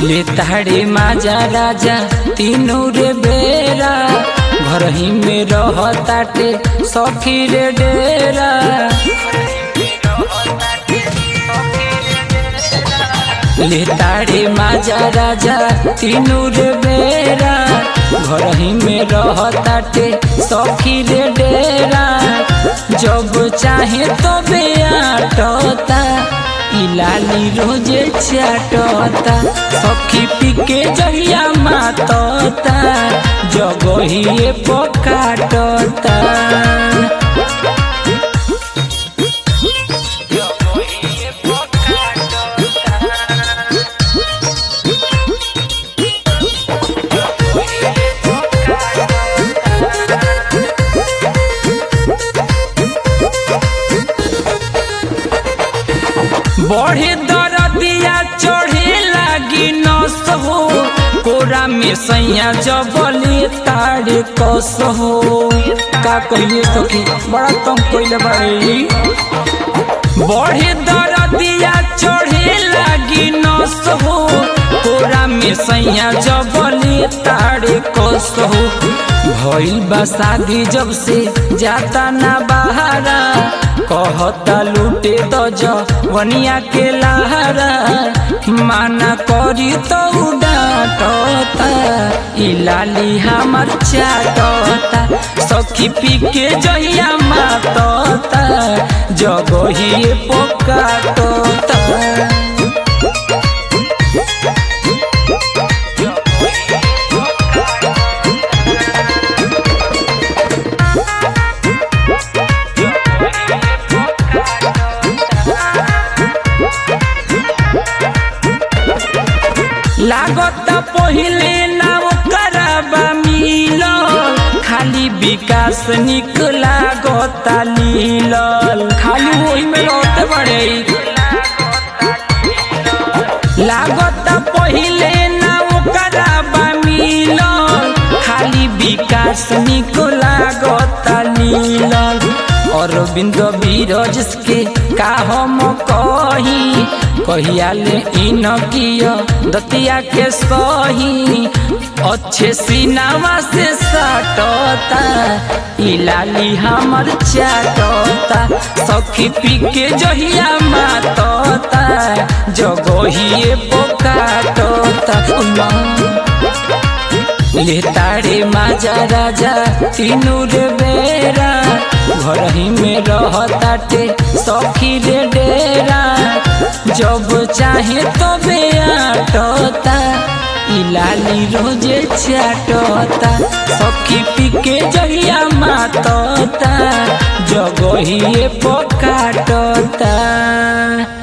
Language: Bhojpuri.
ले ताड़े माजा राजा तीनों रे बेरा घर ही में रहताटे सखी रे डेरा ले ताड़े माजा राजा तीनों रे बेरा घर ही में रहताटे सखी रे डेरा जब चाहे तो बेआटता इलाली रोजे चाटता सखी पीके जहिया मातता जगहिए पकाटता बढ़े दरदिया चढ़े लागी नस हो कोरा में सैया जबले तारे कस हो का कहिए सखी बड़ा कम कइले बाड़ी बढ़े दरदिया चढ़े लागी नस हो कोरा में सैया जबले तारे कस हो भइल बा शादी जब से जाता ना बहारा कहता लूटे तो जवनिया के लहरा माना करी तो डांटता इलाली हमर चाटता सखी पी के जहिया मातता जगहिए पकाटता लागत पहिले ना ओकरा मिल खाली विकास निक लागत लीलल खाली वही में लौट बड़े लागत पहिले ना ओकरा मिल खाली विकास निक लागत लीलल अरविंद बीरज के का हम कही कहिया ले इन किया दतिया के सही अच्छे सीनावा से सटता इलाली हमर चाटता सखी पी के जहिया मातता जगहिए पोकाटता ले ताड़े माजा राजा तीनू रे बेरा घर ही में रहताटे सखी रे डेरा जब चाहे तो बेआटता इलाली रोजे चाटता सखी पी के जहिया मातता जगहिए पकाटता